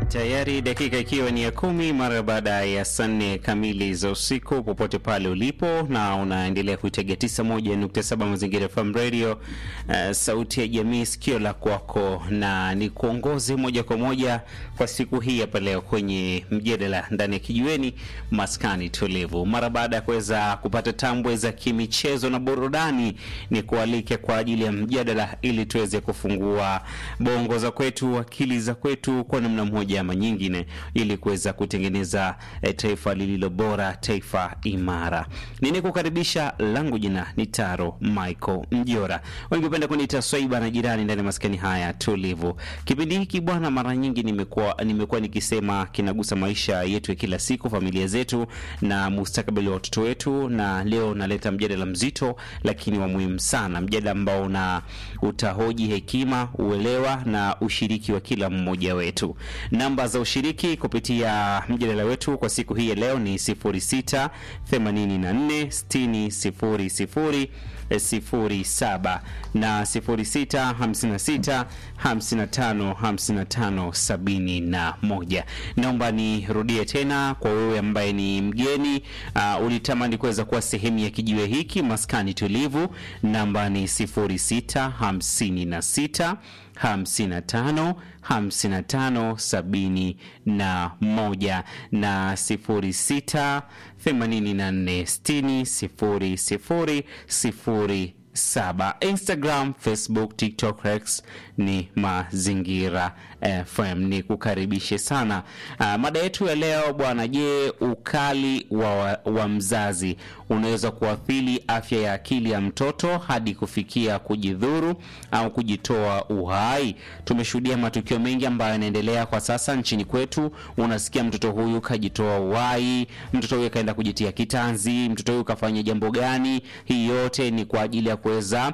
Tayari dakika ikiwa ni ya kumi mara baada ya saa nne kamili za usiku, popote pale ulipo na unaendelea kuitega tisa moja nukta saba Mazingira FM Radio, uh, sauti ya jamii, sikio la kwako, na ni kuongoze moja kwa moja kwa siku hii hapa leo kwenye mjadala ndani ya kijiweni maskani tulivu. Mara baada ya kuweza kupata tambwe za kimichezo na burudani, ni kualike kwa ajili ya mjadala ili tuweze kufungua bongo za kwetu, akili za kwetu kwa namna moja ama nyingine, ili kuweza kutengeneza eh, taifa lililo bora, taifa imara. Ninikukaribisha, langu jina ni Taro Michael Mjora, wengi hupenda kuniita Swaiba na jirani ndani ya maskani haya tulivu. Kipindi hiki bwana, mara nyingi nimekuwa nimekuwa nikisema kinagusa maisha yetu ya kila siku, familia zetu na mustakabali wa watoto wetu, na leo naleta mjadala mzito lakini wa muhimu sana, mjadala ambao una utahoji hekima, uelewa na ushiriki wa kila mmoja wetu. Namba za ushiriki kupitia mjadala wetu kwa siku hii ya leo ni 06 84 60 00 07 na 06 56 55 55 71. Naomba nirudie tena kwa wewe ambaye ni mgeni uh, ulitamani kuweza kuwa sehemu ya kijiwe hiki maskani tulivu. Namba ni 06 56 55 55 sabini na moja na 06 84 60 sifuri sifuri sifuri saba. Instagram, Facebook, TikTok, X ni Mazingira FM. Ni kukaribishe sana. Uh, mada yetu ya leo bwana, je, ukali wa, wa mzazi unaweza kuathiri afya ya akili ya mtoto hadi kufikia kujidhuru au kujitoa uhai? Tumeshuhudia matukio mengi ambayo yanaendelea kwa sasa nchini kwetu. Unasikia mtoto huyu kajitoa uhai, mtoto huyu kaenda kujitia kitanzi, mtoto huyu kafanya jambo gani? Hii yote ni kwa ajili ya kuweza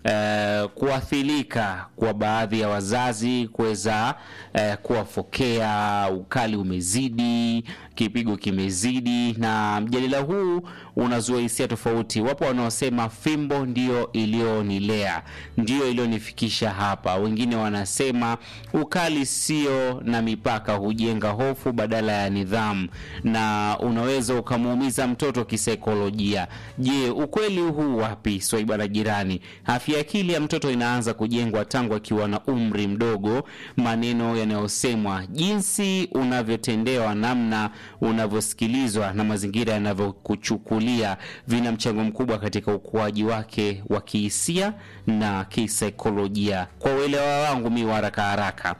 uh, kuathirika kwa baadhi ya wazazi kuweza uh, kuwafokea. Ukali umezidi, kipigo kimezidi, na mjadala huu unazua hisia tofauti. Wapo wanaosema fimbo ndio iliyonilea, ndio iliyonifikisha hapa. Wengine wanasema ukali sio na mipaka, hujenga hofu badala ya nidhamu, na unaweza ukamuumiza mtoto kisaikolojia. Je, ukweli huu wapi? Swaiba la jirani, afya akili ya mtoto inaanza kujengwa tangu akiwa na umri mdogo. Maneno yanayosemwa, jinsi unavyotendewa, namna unavyosikilizwa na mazingira yanavyokuchukulia vina mchango mkubwa katika ukuaji wake wa kihisia na kisaikolojia. Kwa uelewa wangu mi wa haraka haraka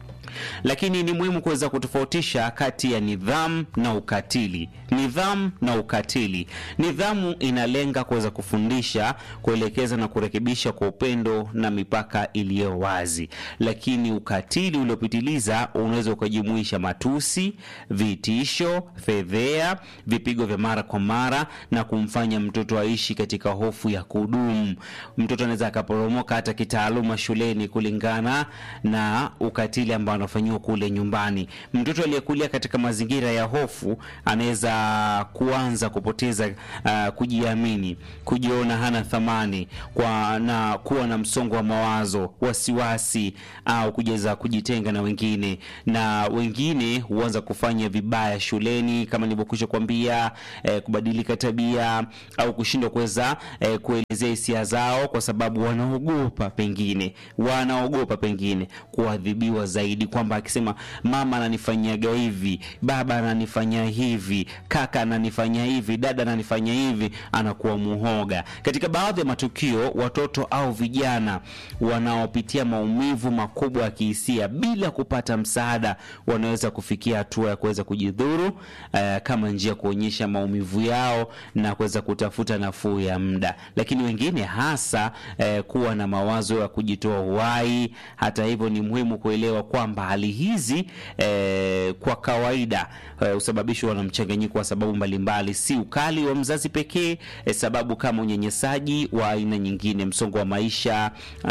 lakini ni muhimu kuweza kutofautisha kati ya nidhamu na ukatili. Nidhamu na ukatili. Nidhamu inalenga kuweza kufundisha, kuelekeza na kurekebisha kwa upendo na mipaka iliyo wazi, lakini ukatili uliopitiliza unaweza ukajumuisha matusi, vitisho, fedhea, vipigo vya mara kwa mara na kumfanya mtoto aishi katika hofu ya kudumu. Mtoto anaweza akaporomoka hata kitaaluma shuleni kulingana na ukatili ambao anafanyiwa kule nyumbani. Mtoto aliyekulia katika mazingira ya hofu anaweza kuanza kupoteza uh, kujiamini, kujiona hana thamani kwa na kuwa na msongo wa mawazo, wasiwasi au kujeza kujitenga na wengine, na wengine huanza kufanya vibaya shuleni kama nilivyokwisha kuambia, eh, kubadilika tabia au kushindwa kuweza eh, kuelezea hisia zao kwa sababu wanaogopa pengine wanaogopa pengine kuadhibiwa zaidi kwamba akisema mama ananifanyiaga hivi, baba ananifanyia hivi, kaka ananifanyia hivi, dada ananifanyia hivi, anakuwa muhoga. Katika baadhi ya matukio, watoto au vijana wanaopitia maumivu makubwa ya kihisia bila kupata msaada wanaweza kufikia hatua ya kuweza kujidhuru, uh, kama njia ya kuonyesha maumivu yao na kuweza kutafuta nafuu ya muda. Lakini wengine hasa uh, kuwa na mawazo ya kujitoa uhai. Hata hivyo, ni muhimu kuelewa kwamba hali hizi eh, kwa kawaida husababishwa eh, na mchanganyiko wa sababu mbalimbali, si ukali wa mzazi pekee eh, sababu kama unyanyasaji wa aina nyingine, msongo wa maisha,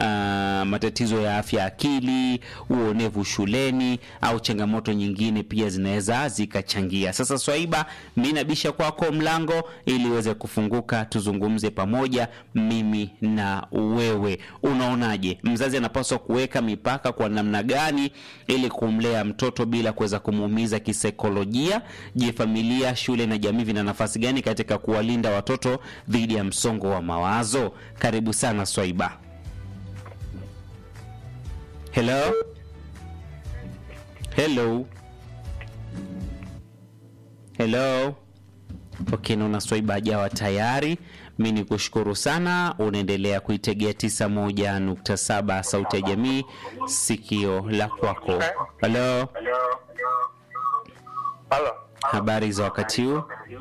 ah, matatizo ya afya akili, uonevu shuleni au changamoto nyingine pia zinaweza zikachangia. Sasa Swaiba, mimi nabisha kwako mlango ili uweze kufunguka, tuzungumze pamoja, mimi na wewe. Unaonaje, mzazi anapaswa kuweka mipaka kwa namna gani ili kumlea mtoto bila kuweza kumuumiza kisaikolojia? Je, familia, shule na jamii vina nafasi gani katika kuwalinda watoto dhidi ya msongo wa mawazo? Karibu sana Swaiba. Hello? Hello? Hello? Okay, naona Swaiba hajawa tayari. Mi ni kushukuru sana, unaendelea kuitegea 91.7 Sauti ya Jamii, sikio la kwako. Halo, Halo. habari za wakati huu?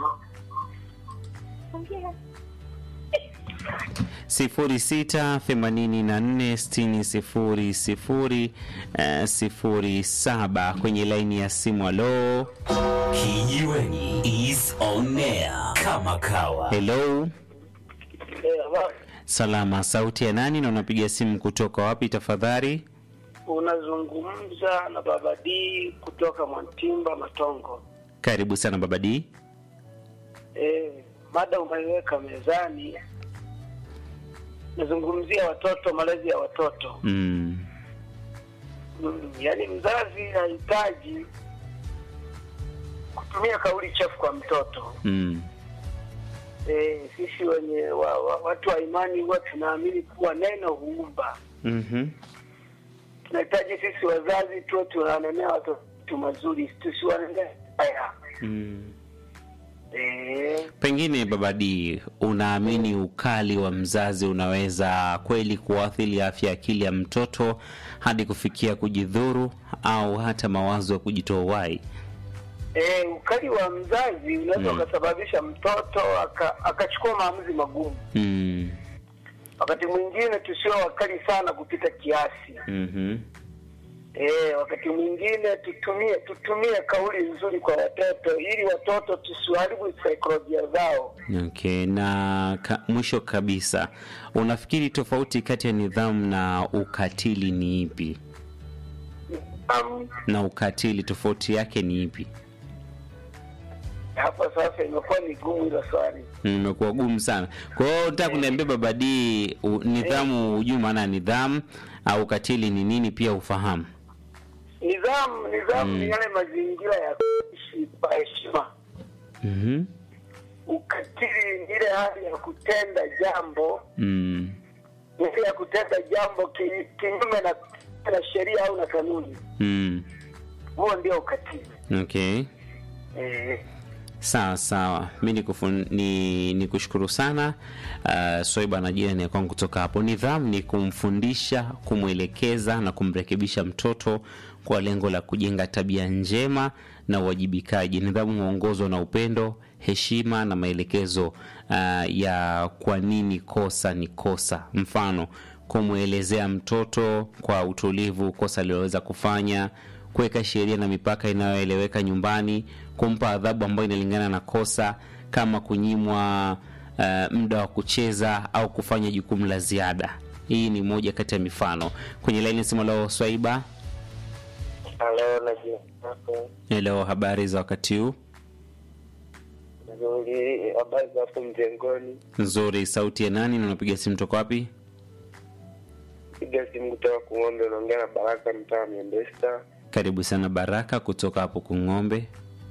sifuri sita themanini na nne sitini sifuri sifuri eh, sifuri saba kwenye laini ya simu. Halo, Kijiweni is on air kama kawa. hello, Eh, habari. salama. Sauti ya nani na unapiga simu kutoka wapi tafadhali? Unazungumza na Baba D kutoka Mwantimba Matongo. Karibu sana baba D. Eh, mada umeiweka mezani, nazungumzia watoto, malezi ya watoto. Mm. Mm, yaani mzazi hahitaji kutumia kauli chafu kwa mtoto. Mm. Eh, sisi wenye wa, wa, watu wa imani huwa tunaamini kuwa neno huumba. Mhm. Tunahitaji sisi wazazi tuwe tunawanenea watoto mazuri, tusiwanenee haya. Mm. Eh, Pengine baba D, unaamini ukali wa mzazi unaweza kweli kuathiri afya ya akili ya mtoto hadi kufikia kujidhuru au hata mawazo ya kujitoa uhai? eh, ukali wa mzazi unaweza Mm. ukasababisha mtoto aka- akachukua maamuzi magumu. Mm. Wakati mwingine tusiwe wakali sana kupita kiasi. Mhm. Eh, wakati mwingine tutumie tutumie kauli nzuri kwa watoto ili watoto tusiwaharibu saikolojia zao. Okay, na ka, mwisho kabisa, unafikiri tofauti kati ya nidhamu na ukatili ni ipi? Um, Na ukatili tofauti yake ni ipi? hapa sasa imekuwa ni gumu hilo swali. Imekuwa gumu sana. Kwa hiyo nataka kuniambia baba D, u- nidhamu, hujui maana ya nidhamu au ukatili ni nini, pia ufahamu. Nidhamu nidhamu ni yale mazingira ya kuishi kwa heshima. Mhm. Ukatili ni ile hali ya kutenda jambo Mm. ile ya kutenda jambo ki- kinyume na, na sheria au na kanuni. Mm. Huo ndio ukatili. Okay. Eh, Sawa sawa, mi nikufun- ni, ni kushukuru sana uh, Soiba na jirani ya kwangu kutoka hapo. Nidhamu ni kumfundisha, kumwelekeza na kumrekebisha mtoto kwa lengo la kujenga tabia njema na uwajibikaji. Nidhamu huongozwa na upendo, heshima na maelekezo uh, ya kwa nini kosa ni kosa. Mfano, kumwelezea mtoto kwa utulivu kosa aliloweza kufanya kuweka sheria na mipaka inayoeleweka nyumbani, kumpa adhabu ambayo inalingana na kosa, kama kunyimwa uh, muda wa kucheza au kufanya jukumu la ziada. Hii ni moja kati ya mifano. Kwenye laini simu leo, Swaiba, Halo, najua hapo leo habari za wakati huu nzuri. Habari za hapo mjengoni? nzuri. Sauti ya nani na unapiga simu toka wapi? Piga simu kutoka Kung'ombe, unaongea na Baraka mtaa wa Miembesta. Karibu sana Baraka kutoka hapo Kung'ombe.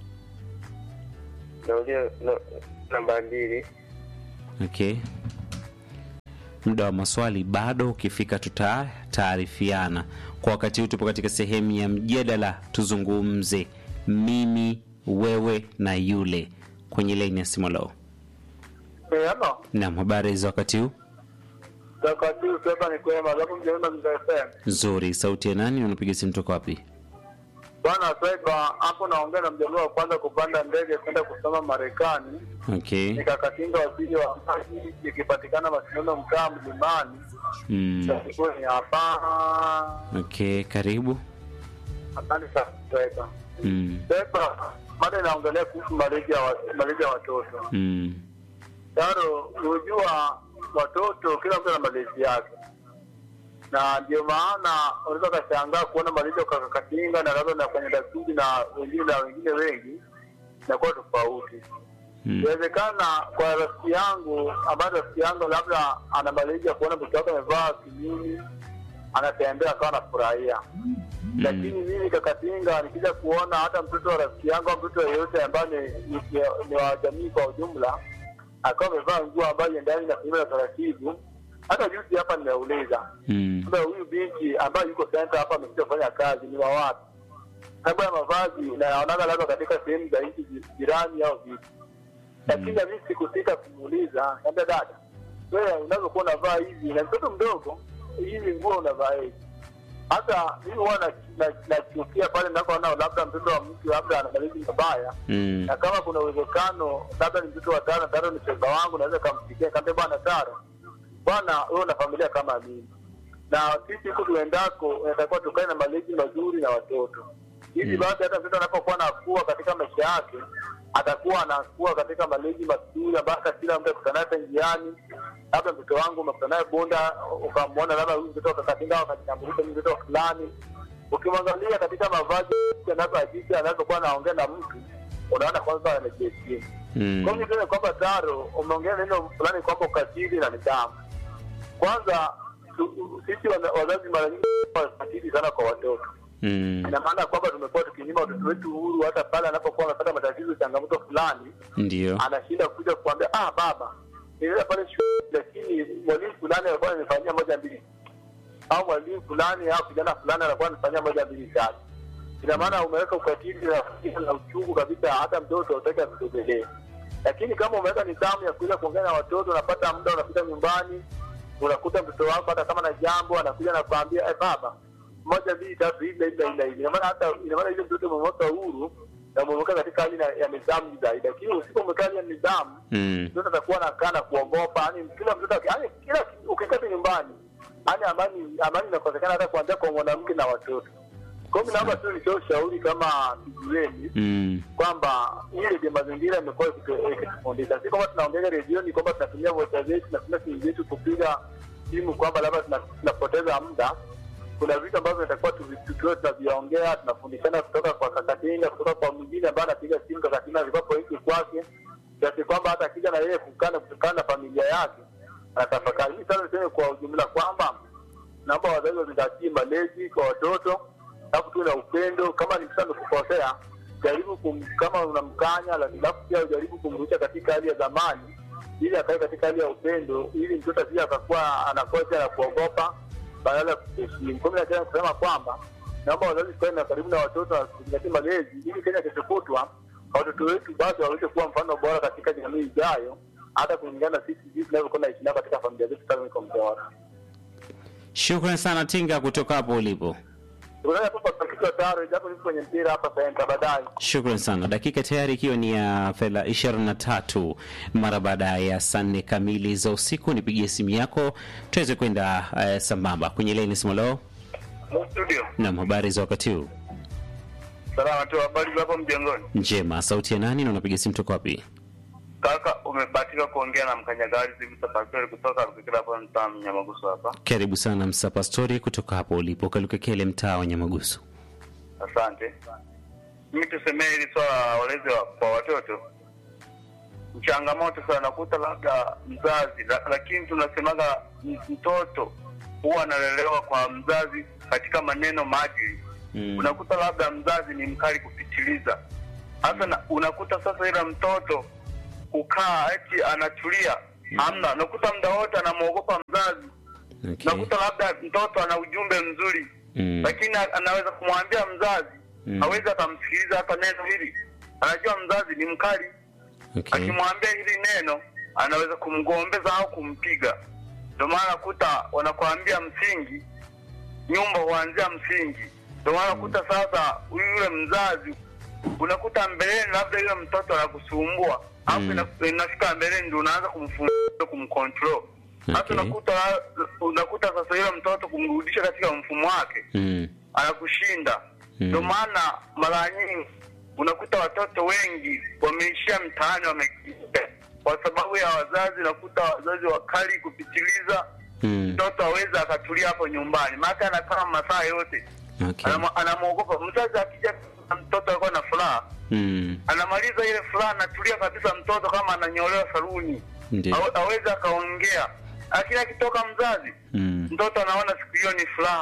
Naulia na- namba mbili. Okay, muda wa maswali bado, ukifika tutataarifiana. Kwa wakati huu tupo katika sehemu ya mjadala, tuzungumze mimi, wewe na yule kwenye laini ya simu leo. Eh, hapa Naam, habari za wakati huu? wakati huu sasa ni kwema, alafu mjaona mzee Nzuri. Sauti ya nani? Unapiga simu toka wapi? Bwana Swaiba, hapo naongea na mjaluo wa kwanza kupanda ndege kwenda kusoma Marekani. Okay. Nikakatinga waziri wa maji, ikipatikana mashindano mkaa mlimani. Mm. Ilikuwa ni hapa. Okay, karibu. Asante sana Swaiba. Mm. Swaiba, mada inaongelea kuhusu malezi ya wa- malezi ya watoto. Mm. Taro, unajua watoto, kila mtu ana malezi yake, na ndio maana unaweza ukashangaa kuona malezi ya kakakatinga na labda na kwenye dasuji na wengine na wengine wengi inakuwa tofauti. Mm. Inawezekana kwa rafiki yangu ambaye rafiki yangu labda ana malezi ya kuona mtoto wake amevaa kimini, anatembea akawa anafurahia, lakini mimi kakatinga nikija kuona hata mtoto wa rafiki yangu au mtoto yeyote ambaye ni, ni, ni wa jamii kwa ujumla akawa amevaa nguo ambayo ndani na kinyume na taratibu hata juzi hapa nimeuliza Mm. kwamba huyu binti ambaye yuko senta hapa amekuja kufanya kazi ni wa wapi sababu ya mavazi naonaga labda katika sehemu za nchi ji- jirani au vipi lakini na mimi sikusita kumuuliza kaambia dada wewe unavyokuwa unavaa hivi na mtoto mdogo hivi nguo unavaa hivi hata mimi huwa na- na- nachukia pale ninapoona labda mtoto wa mtu labda ana malezi mabaya Mm. na kama kuna uwezekano labda ni mtoto wa tano taro ni shoga wangu naweza kampikia kaambia bwana taro bwana wewe una familia kama mimi na sisi huku tuendako inatakiwa tukae na malezi mazuri na watoto hivi Mm. basi hata mtoto anapokuwa anakuwa katika maisha yake atakuwa anakuwa katika malezi mazuri ambayo hata kila mtu akutana hata njiani labda mtoto wangu umekutana naye bunda ukamwona labda huyu mtoto kakatinga wakajitambulisha huyu mtoto fulani ukimwangalia katika mavazi anavyoajika anavyokuwa anaongea na mtu unaona kwanza amejiheshimu Mm. kwa hiyo niseme kwamba taro umeongea neno fulani kwamba ukatili na nidhamu kwanza tu- sisi wana- wazazi mara nyingi wakatili sana kwa watoto Mm. ina maana kwamba tumekuwa tukinyima watoto wetu uhuru hata pale anapokuwa amepata matatizo changamoto fulani Ndio. anashinda kuja kuambia ah baba nilienda pale shule lakini mwalimu fulani alikuwa ananifanyia moja mbili au mwalimu fulani au kijana fulani anakuwa ananifanyia moja mbili tatu ina maana umeweka ukatili na na uchungu kabisa hata mtoto utaki akusogelee lakini kama umeweka nidhamu ya kuweza kuongea na watoto unapata muda unapita nyumbani unakuta mtoto wako hata kama na jambo anakuja na kuambia eh baba moja mbili tatu hivi na hivi na hivi na hivi ina maana hata ina maana ile mtoto umemweka huru na umemweka katika hali na- ya nidhamu zaidi lakini usipomweka hali ya nidhamu Mm. mtoto atakuwa anakaa na kuogopa yani kila mtoto yani kila ukikaa tu nyumbani yani amani amani inakosekana hata kuanzia kwa mwanamke na watoto kwa hiyo mimi naomba tu nitoe ushauri kama kijiweni Mm. kwamba hii redio mazingira imekuwa ikitu- ikitufundisha si kwamba tunaongea redioni kwamba tunatumia vocha zetu tunatumia simu zetu kupiga simu kwamba labda tuna- tunapoteza muda kuna vitu ambavyo inatakiwa tuvi- tukiwe tunaviongea tunafundishana kutoka kwa kakatinga kutoka kwa mwingine ambaye anapiga simu kakatinga alikuwapo hiki kwake kiasi kwamba hata akija na yeye kukana kutokana na familia yake anatafakari mi sasa niseme kwa ujumla kwamba naomba wazazi wazingatie malezi kwa watoto alafu tuwe na upendo kama ni mtoto amekukosea jaribu kum, kama unamkanya alafu pia ujaribu kumrudisha katika hali ya zamani ili akae katika hali ya upendo ili mtoto asije akakuwa anakuwa pia na kuogopa badala ya kuheshimu kwa hiyo nataka kusema kwamba naomba wazazi tukae na karibu na watoto na kuzingatia malezi ili kenya kesho kutwa watoto wetu basi waweze kuwa mfano bora katika jamii ijayo hata kulingana na sisi jinsi tunavyokuwa naishi nao katika familia zetu kama iko bora Shukran sana Tinga kutoka hapo ulipo. Tunaona tu kwa kichwa taro japo niko kwenye mpira hapa senta baadaye. Shukran sana. Dakika tayari ikiwa ni ya fedha ishirini na tatu mara baada ya saa nne kamili za usiku. Nipigie simu yako tuweze kwenda uh, sambamba kwenye leni simolo. Studio. Nam, habari za wakati huu? Salama tu habari za hapo mjengoni. Njema. Sauti ya nani na unapiga simu toka wapi? Kaka umebahatika kuongea na mkanyagari hivi tafakari kutoka Rukikira hapa mtaa Mnyamagusu hapa. Karibu sana Msa Pastori kutoka hapo ulipo Kalukekele, mtaa wa Nyamagusu. Asante. Mimi tusemee hili swala la walezi wa, kwa watoto changamoto sana, nakuta labda mzazi la, lakini tunasemaga m- mtoto huwa analelewa kwa mzazi katika maneno maadili Mm. unakuta labda mzazi ni mkali kupitiliza hasa na, unakuta sasa ila mtoto kukaa eti anatulia hamna unakuta muda wote anamwogopa mzazi Okay. unakuta labda mtoto ana ujumbe mzuri Mm. lakini a- anaweza kumwambia mzazi Mm. hawezi akamsikiliza hata neno hili anajua mzazi ni mkali Okay. akimwambia hili neno anaweza kumgombeza au kumpiga ndio maana kuta wanakuambia msingi nyumba huanzia msingi ndio maana kuta sasa huyu yule mzazi unakuta mbeleni labda yule mtoto anakusumbua alafu Mm. ina- inafika mbeleni ndio unaanza kumfundisha kumcontrol hasa Okay. unakuta unakuta sasa yule mtoto kumrudisha katika mfumo wake Mm. anakushinda Mm. ndio maana mara nyingi unakuta watoto wengi wameishia mtaani wamekimbia kwa sababu ya wazazi unakuta wazazi wakali kupitiliza Mm. mtoto aweza akatulia hapo nyumbani maana anakaa masaa yote Okay. Anamwa- anamwogopa mzazi akija mtoto alikuwa na furaha Mm. anamaliza ile furaha anatulia kabisa mtoto kama ananyolewa saluni Ndio. Awe- aweze akaongea lakini akitoka mzazi Mm. mtoto anaona siku hiyo ni furaha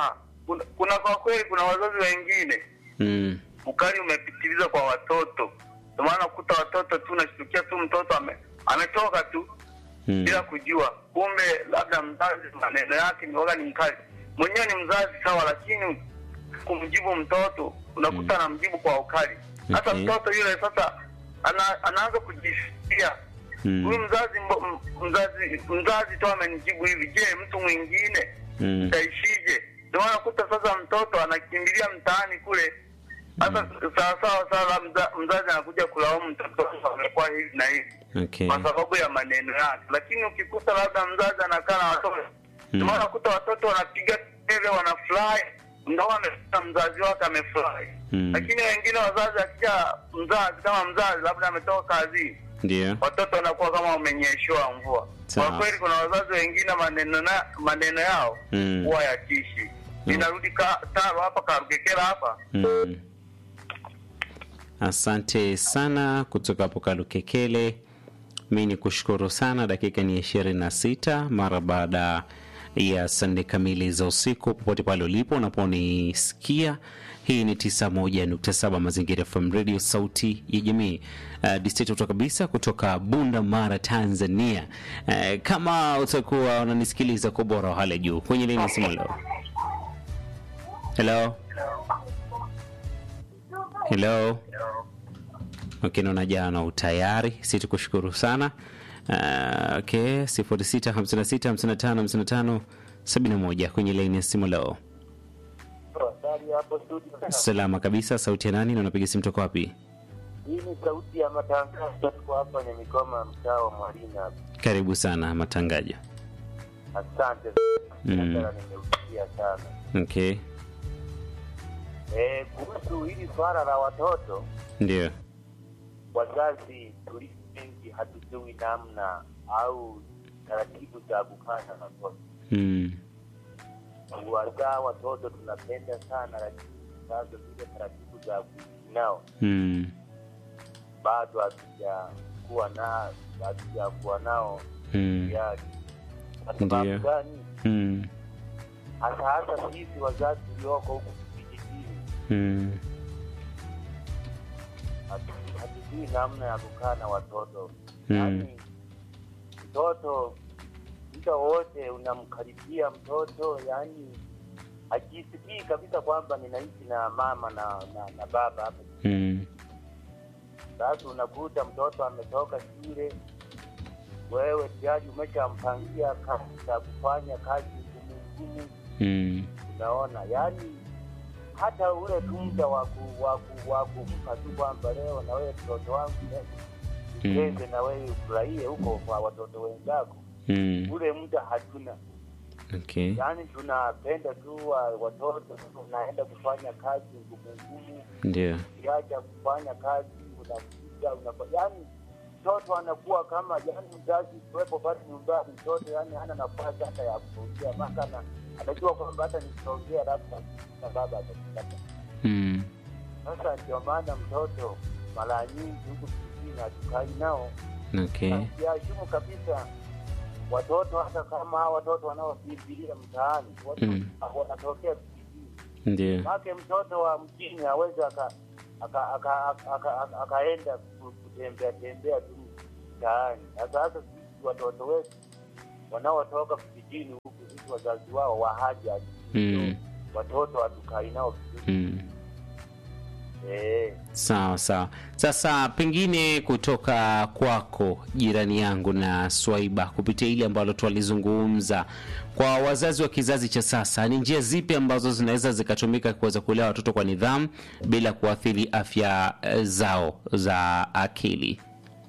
kuna, kuna kwa kweli kuna wazazi wengine Mm. ukali umepitiliza kwa watoto, ndio maana kuta watoto tu unashtukia tu mtoto ame, ametoka tu Mm. bila kujua, kumbe labda mzazi maneno yake ni waga ni mkali. Mwenyewe ni mzazi sawa, lakini kumjibu mtoto unakuta anamjibu kwa ukali. Sasa Okay. mtoto yule sasa ana, anaanza kujisikia Mm. huyu mzazi mbo- m- mzazi mzazi tu amenijibu hivi, je, mtu mwingine Mm. utaishije? Ndio maana kuta sasa mtoto anakimbilia mtaani kule. Sasa sawa sawa sawa, mza, mzazi anakuja kulaumu mtoto wangu amekuwa hivi na hivi Okay. kwa sababu ya maneno yake, lakini ukikuta labda mzazi anakaa na watoto ndio maana kuta watoto wanapiga kelele, wanafurahi, ndio amefika mzazi wake amefurahi. Mm. Lakini wengine wazazi, akija mzazi kama mzazi labda ametoka kazini Ndio. watoto wanakuwa kama wamenyeshewa mvua. Sawa. Kwa kweli kuna wazazi wengine maneno na maneno yao Mm. huwa yatishi. Ninarudi ka, taro hapa Karugekera hapa. Mm. Asante sana kutoka hapo Kalukekele. Mi ni kushukuru sana. Dakika ni ishirini na sita mara baada ya saa nne kamili za usiku, popote pale ulipo unaponisikia. Hii ni 91.7 Mazingira FM Radio, sauti ya jamii. Uh, distrito kabisa kutoka Bunda Mara, Tanzania. Uh, kama utakuwa unanisikiliza kwa ubora wa hali ya juu kwenye lini simu leo. Hello. Hello. Okay, naona jana utayari, si tukushukuru sana. Uh, okay, 0656555571 kwenye laini ya simu leo. Habari hapo studio. Salama kabisa, sauti ya nani na unapiga simu toka wapi? Hii ni sauti ya matangazo tuko hapa ni mikoma mtaa wa Mwalina. hapa. Karibu sana matangajo. Asante. Mm. Biashara nimeusikia sana. Okay, Eh, kuhusu hili swala la watoto, ndio. wazazi tulio wengi hatujui namna au taratibu za kukaa na watoto. Mm. Kuwazaa watoto tunapenda sana, lakini sasa zile taratibu za kuishi nao Mm. bado hatujakuwa na hatujakuwa nao Mm. tayari. Kwa Ndiyo. sababu gani? Mm. hasa hasa sisi wazazi tulioko huku vijijini Mm. hatu- hatujui namna ya kukaa na watoto Mm. yaani mtoto muda wote unamkaribia mtoto yaani hajisikii kabisa kwamba ninaishi na mama na, na, na baba hapa Mm. sasa unakuta mtoto ametoka shule wewe tayari umeshampangia kazi za kufanya kazi ngumu ngumu Mm. unaona yani hata ule tu muda wa ku- wa ku- wa kumpa tu kwamba leo na wewe mtoto wangu leo ucheze na wewe ufurahie huko kwa watoto wenzako Mm. ule muda hatuna Okay. yaani tunapenda tu wa- watoto unaenda kufanya kazi ngumu ngumu Ndio. ukiacha kufanya kazi unakuja unapa yaani mtoto anakuwa kama yaani mzazi kuwepo pale nyumbani mtoto yaani hana nafasi hata ya kuongea maka na anajua kwamba hata nikiongea labda na baba atakipata Mm. sasa ndio maana mtoto mara nyingi huku kijijini hatukai nao Okay. na kiashumu kabisa watoto hata kama hawa watoto wanaokimbilia mtaani watu Mm. wanatokea vijijini Ndio. make mtoto wa mjini aweze aka aka- aka- aka- aka- aka- akaenda ku- kutembea tembea tu mtaani. Sasa hasa sisi watoto wetu wanaotoka vijijini huku, sisi wazazi wao wahaja Mm. watoto hatukai nao vizuri Mm. eh. Sawa sawa. Sasa pengine kutoka kwako jirani yangu na Swaiba, kupitia ile ambalo twalizungumza, kwa wazazi wa kizazi cha sasa, ni njia zipi ambazo zinaweza zikatumika kuweza kulea watoto kwa nidhamu bila kuathiri afya eh, zao za akili?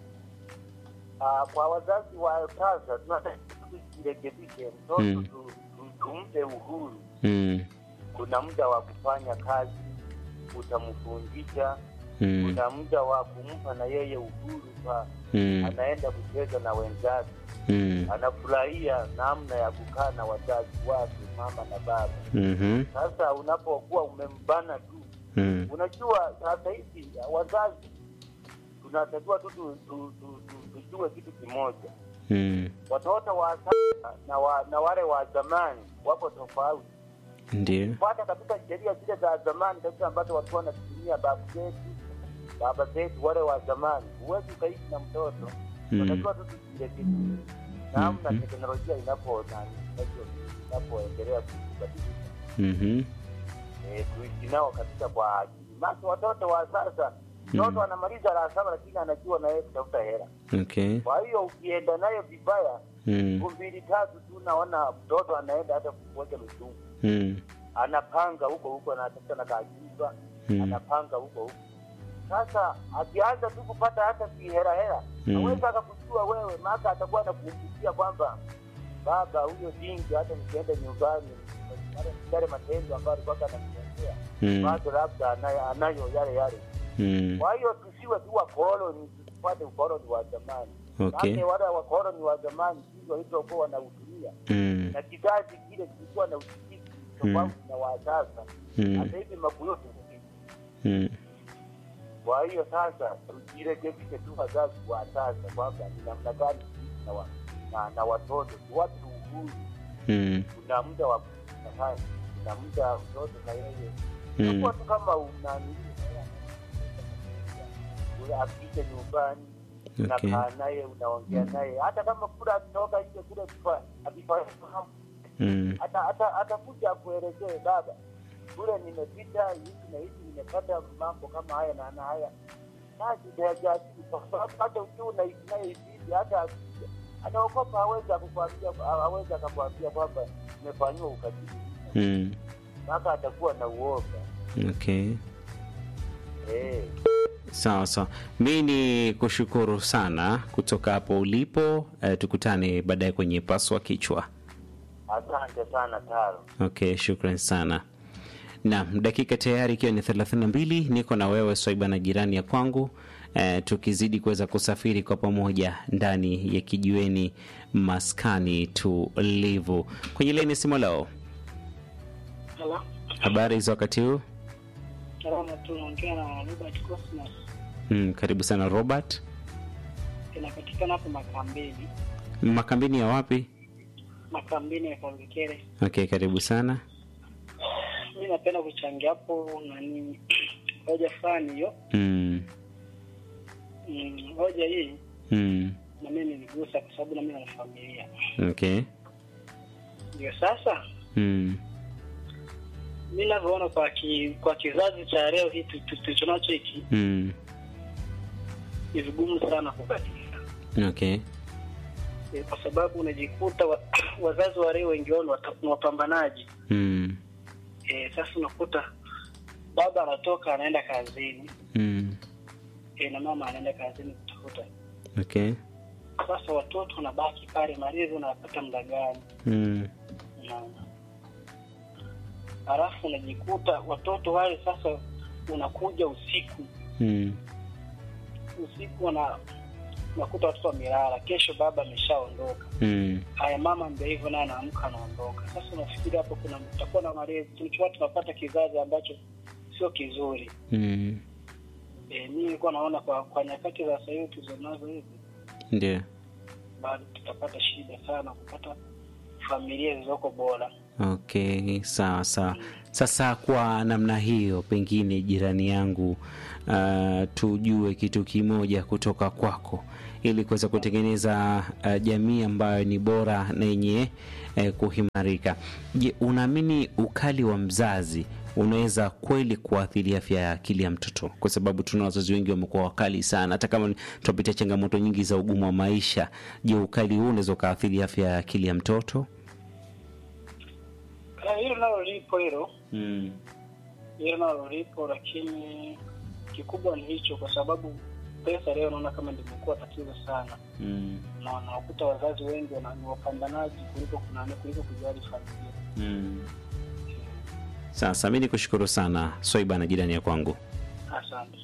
Ah, kwa wazazi wa sasa tunataka tujirekebishe, mtoto Mm. tu- tu- tumpe uhuru. Mm. Kuna muda wa kufanya kazi, utamfundisha. Mm. Kuna muda wa kumpa na yeye uhuru kwa Mm. anaenda kucheza na wenzake, Mm. anafurahia namna ya kukaa na wazazi wake, mama na baba. Mhm. Sasa unapokuwa umembana tu, Mm. unajua sasa hivi wazazi tunatakiwa tu tu- tu- tu- tu- tujue kitu kimoja, Mm. watoto wa sasa na, wa, na wale wa zamani wapo tofauti. ndio fuata kabisa sheria zile za zamani kabisa ambazo walikuwa wanatumia babu zetu baba zetu wale wa zamani. Huwezi ukaishi na mtoto Mm. unatakiwa tu tujirekebishe namna Mhm. teknolojia inapo nani, inapo- inapoendelea kubadilika Mhm. eh, tuishi nao kabisa kwa akili. Maana watoto wa sasa mtoto anamaliza la saba lakini anajua na yeye kutafuta hela. okay Kwa hiyo ukienda naye vibaya mm. siku mbili tatu tu naona mtoto anaenda hata kuoja mizungu Mm. anapanga huko huko anatafuta na kaajiba Mm. anapanga huko huko sasa akianza tu kupata hata kiherahera Mm. aweza akakujua wewe maka atakuwa anakukumbushia kwamba baba huyo dingi hata nikienda nyumbani yale- yale matendo ambayo alikuwa ananiendea Mm. bado labda anayo, anayo yale yale Mm. kwa hiyo tusiwe tu wakoloni tusipate ukoloni wa zamani Okay. Maana wale wakoloni wa zamani ndio walivyokuwa wanautumia Mm. na kizazi kile kilikuwa na usikivu tofauti na wa sasa. Mm. Hata hivi makuyoti Mm. kwa hiyo sasa tujirekebishe tu wazazi wa sasa kwamba ni namna gani kuishi na, wa, na, na watoto tuwape uhuru. Mm. Kuna muda wa kufanya, kuna muda mtoto na yeye Mm. nakuwa tu kama unanili akija nyumbani Okay. unakaa naye unaongea naye, hata kama kula akitoka nje kule akifahamu Mm. ata- ata- atakuja akuelezee baba, kule nimepita hivi na hivi, nimepata mambo kama haya na na haya, basi hajajibu kwa sababu hata ukiwa unaishi naye hivi, hata akija anaogopa, hawezi akukwambia, hawezi akakwambia kwamba nimefanyiwa ukatili, Mm. mpaka atakuwa na uoga Okay. eh. Sawa sawa, mi ni kushukuru sana kutoka hapo ulipo. Eh, tukutane baadaye kwenye paswa kichwa. Asante sana Taro. Okay, shukran sana. Naam, dakika tayari ikiwa ni 32 niko na wewe Swaiba na jirani ya kwangu eh, tukizidi kuweza kusafiri kwa pamoja ndani ya kijiweni maskani tulivu. Kwenye leni simu leo, Halo, habari za wakati huu? salama tu, naongea na Robert Cosmas. Mm, karibu sana Robert. Inapatikana hapo Makambini, Makambini ya wapi? Makambini ya Kalukere. Okay, karibu sana. Mi napenda kuchangia hapo nani hoja fulani hiyo. Mm, Mm, hoja hii mm, na mimi niligusa kwa sababu na mimi na familia. okay. Ndio sasa Mm, mi navyoona kwa ki, kwa kizazi cha leo hii tu- tu- tulichonacho hiki mm, ni vigumu sana kubadilika, okay. Eh, kwa sababu unajikuta wa, wazazi wa leo wengi wao ni wata- ni wapambanaji. Mm, E, sasa unakuta baba anatoka anaenda kazini mm, e, na mama anaenda kazini kutafuta. okay. Sasa watoto wanabaki pale, malezi unapata muda gani? Mm, Unaona, halafu unajikuta watoto wale sasa, unakuja usiku mm, usiku wana unakuta watoto wamelala, kesho baba ameshaondoka. mm, Haya, mama ndio hivyo, naye anaamka anaondoka. Sasa unafikiri hapo kuna tutakuwa na malezi, tulichokuwa tunapata kizazi ambacho sio kizuri. mm. E, mi nilikuwa naona kwa kwa nyakati za sasa hivi tulizonazo hivi Ndio. bado tutapata shida sana kupata familia zilizoko bora. Okay, sawa sawa. Sasa kwa namna hiyo, pengine jirani yangu, uh, tujue kitu kimoja kutoka kwako ili kuweza kutengeneza uh, jamii ambayo ni bora na yenye eh, kuhimarika. Je, unaamini ukali wa mzazi unaweza kweli kuathiri afya ya akili ya mtoto? Kwa sababu tuna wazazi wengi wamekuwa wakali sana, hata kama tunapitia changamoto nyingi za ugumu wa maisha. Je, ukali huu unaweza ukaathiri afya ya akili ya mtoto? Na hilo nalo lipo hilo Mm. hilo nalo lipo, lakini kikubwa ni hicho, kwa sababu pesa leo naona kama limekuwa tatizo sana, Mm. na unakuta wazazi wengi wana- ni wapambanaji kuliko kunani kuliko kujali familia. Mm. Sasa mi nikushukuru sana Swaiba na jirani ya kwangu. Asante.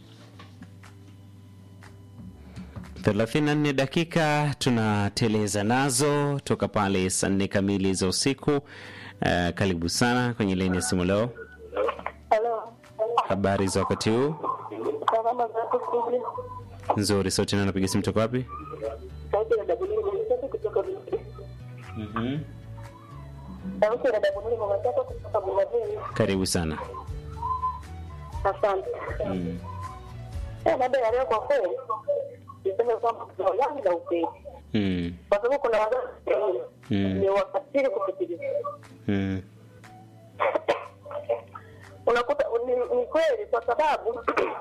34 dakika tunateleza nazo toka pale saa nne kamili za usiku. Uh, karibu sana kwenye laini ya simu leo. Halo, Habari za wakati huu? salama zako studio? Nzuri. Sauti nani napiga simu toka wapi? Sauti ya Dabulini Mwisati kutoka Rudi. mm Sauti ya dada Bunuli mama zako kutoka Bungabili. Karibu sana. Asante. Mm. Eh, mada ya leo kwa kweli niseme kwamba kuna ulangi na ukweli, Mm. kwa sababu kuna wazazi wengine Mm. ni wakatili kupitiliza. Mm. Unakuta ni, ni kweli kwa sababu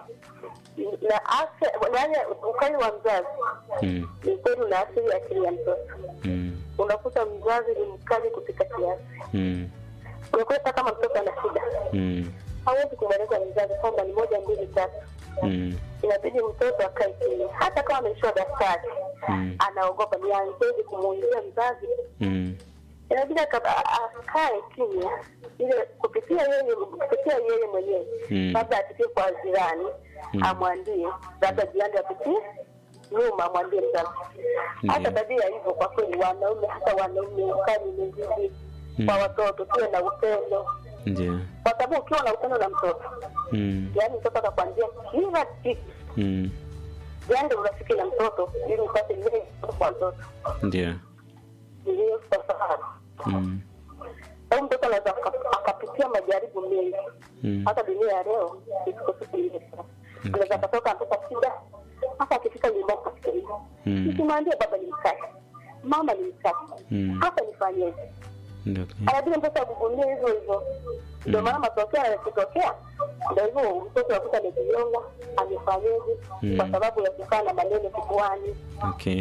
na afya yaani ukali wa mzazi Mm. ni kweli unaathiri akili ya mtoto. Mm. Unakuta mzazi ni mkali kupita kiasi. Mm. Unakuta kama mtoto ana shida, Mm. hawezi kumweleza mzazi kwamba ni moja mbili tatu. Mm. Inabidi mtoto akae kimya, hata kama ameishiwa daftari Mm. anaogopa, nianzeje kumuuliza mzazi? Mm. Inabidi aka- a- akae kimya, ile kupitia yeye kupitia yeye mwenyewe, Mm. labda apitie kwa jirani Mm. amwambie, labda jirani apitie nyuma amwambie mzazi. Hata Ndiyo. tabia hivyo, kwa kweli, wanaume hata wanaume ukali umezidi Mm. kwa watoto, tuwe na upendo, Ndio. kwa sababu ukiwa na upendo na mtoto, Mm. yaani mtoto atakwambia kila kitu Mm. jande urafiki na mtoto ili upate lile kwa mtoto Ndio. ndio kwa sababu Mm. au mtoto anaweza aka- akapitia majaribu mengi Mm. hata dunia ya leo isiko siku ile sana anaweza akatoka mpaka shida hata akifika nyumbani kafikiria Mm. nikimwambia baba ni mkali mama ni mkali Mm. hata nifanyeje Ndio. anabidi mtoto agugulie hivyo hivyo ndio maana matokeo yanakitokea ndio hivyo mtoto akuta amejinyonga amefanyeje Mm. kwa sababu ya kukaa na maneno kifuani Okay.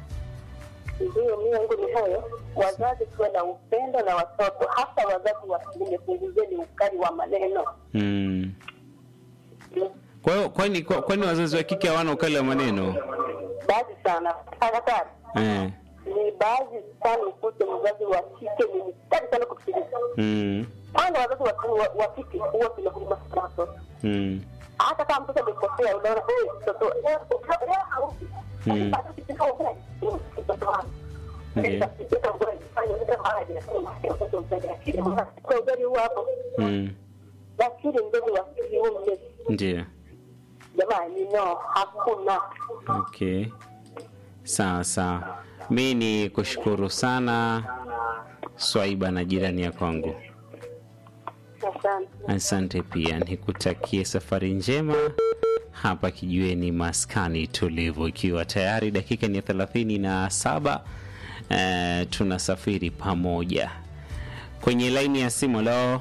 Ndiyo, mimi yangu ni hayo. Wazazi tuwe na upendo na watoto, hasa wazazi wa kiume, punguzeni ukali wa maneno. Mm. Kwa hiyo kwani kwa- kwani wazazi wa kike hawana ukali wa maneno? Baadhi sana hatari Eh. ni baadhi sana, ukute mzazi wa kike ni mkali sana kupitiliza. Mm. Kwanza wazazi wa kiume- wa- wa kike huwa tuna huruma sana watoto, Mm. hata kama mtoto amekosea, unaona huyu mtoto eh, leo harudi. Mm. Basi ukifika ugali, huyu mtoto wangu. Ndiyo. Sasa ukifika ugali, fanya ile maji, nasema, mtoto mzazi akili, maana kwa ugali huo hapo Mm. lakini mzazi wa kiume Ndio. jamani, no, hakuna. Okay. Sawa sawa. Mi ni kushukuru sana Swaiba na jirani ya kwangu. Asante. Asante pia, nikutakie safari njema hapa kijiweni maskani tulivu, ikiwa tayari dakika ni ya thelathini na saba. Eh, tunasafiri pamoja kwenye laini ya simu. Hello,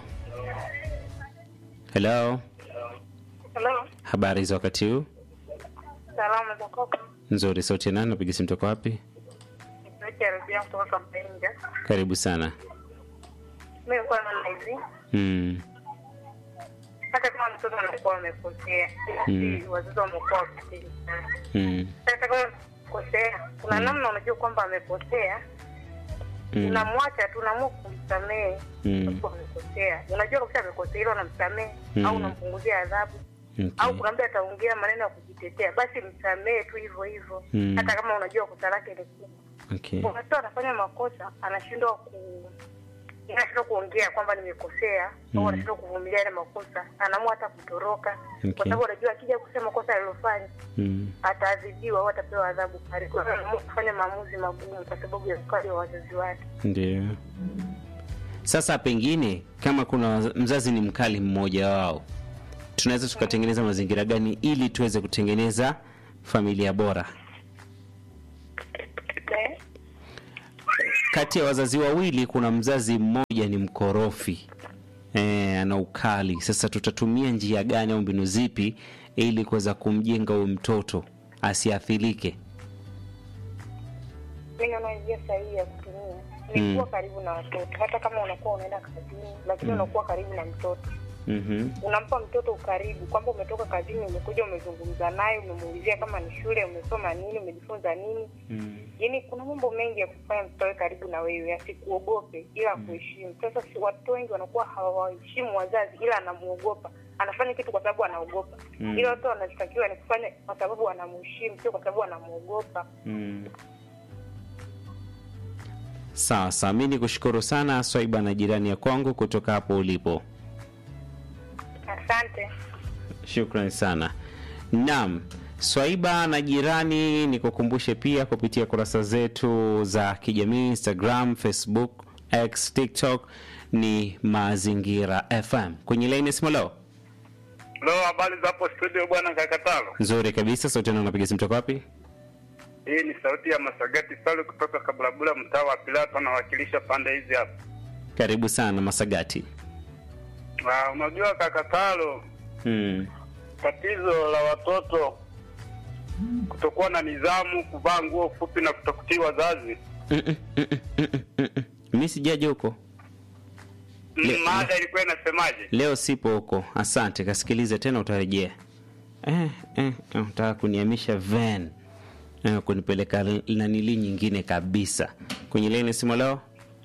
hello, Hello, habari za wakati huu? salama za kwako? Nzuri. Sauti ya nani? Napiga simu toka wapi? Sauti ya Rabia kutoka Kampinga. Karibu sana. Mimi nilikuwa naona hivi, Mm, hata kama mtoto anakuwa amekosea, Mm. si wazazi wamekuwa wakitili sana. mm, Hata kama amekosea, kuna namna unajua kwamba amekosea, mm, unamwacha tu, unaamua kumsamehe mm, kwa amekosea. Unajua kabisa amekosea, ila unamsamehe Mm. au unampunguzia adhabu au okay. kuna mtu ataongea maneno ya kujitetea, basi msamehe tu hivyo hivyo, Mm. hata kama unajua kosa lake ni kubwa. Okay. Kuna mtu anafanya makosa anashindwa ku anashindwa kuongea kwamba nimekosea Mm. au anashindwa kuvumilia ile makosa, anaamua hata kutoroka Okay. kwa sababu anajua akija kusema kosa alilofanya Mm, ataadhibiwa au atapewa adhabu kali. Kwa hiyo anaamua kufanya maamuzi magumu kwa sababu ya ukali wa wazazi wake. ndio. Sasa pengine kama kuna waz- mzazi ni mkali mmoja wao, tunaweza tukatengeneza mazingira gani ili tuweze kutengeneza familia bora? Eh? Kati ya wazazi wawili kuna mzazi mmoja ni mkorofi eh, ana ukali. Sasa tutatumia njia gani au mbinu zipi ili kuweza kumjenga huyu mtoto asiathirike? Mimi naona njia sahihi ya kutumia ni Mm. kuwa karibu na watoto, hata kama unakuwa unaenda kazini, lakini unakuwa karibu na mtoto Mhm. unampa mtoto ukaribu kwamba umetoka kazini, umekuja, umezungumza naye, umemuulizia kama ni shule, umesoma nini, umejifunza nini. Mm. Yaani kuna mambo mengi ya kufanya mtoto awe karibu na wewe, asikuogope ila akuheshimu. Sasa si watoto wengi wanakuwa hawaheshimu wazazi, ila anamuogopa, anafanya kitu kwa sababu anaogopa. Mm. Ila watoto wanachotakiwa ni kufanya kwa sababu anamheshimu, sio kwa sababu anamuogopa. Mm. Sawa sawa, mi ni kushukuru sana Swaiba na jirani ya kwangu kutoka hapo ulipo. Asante. Shukrani sana. Naam, Swaiba na jirani, nikukumbushe pia kupitia kurasa zetu za kijamii Instagram, Facebook X, TikTok ni Mazingira FM. Kwenye laini ya simu leo Leo habari za hapo studio bwana Kakatalo. nzuri kabisa. Sauti yangu napiga simu toka wapi? Hii ni sauti ya Masagati Salu kutoka Kabulabula, mtaa wa Pilato, anawakilisha pande hizi hapa. Karibu sana Masagati. Ah, unajua Kakatalo, Mm. tatizo la watoto kutokuwa na nidhamu, kuvaa nguo fupi na kutokutii wazazi. Mm-mm, mm-mm, mm-mm, mm-mm. Mi sijaja huko Le- Mm, Mada ilikuwa inasemaje? leo, sipo huko. Asante, kasikilize tena, utarejea. Eh, eh, eh, utaka kuniamisha van eh, kunipeleka l- nanili nyingine kabisa. Kwenye laini ya simu leo,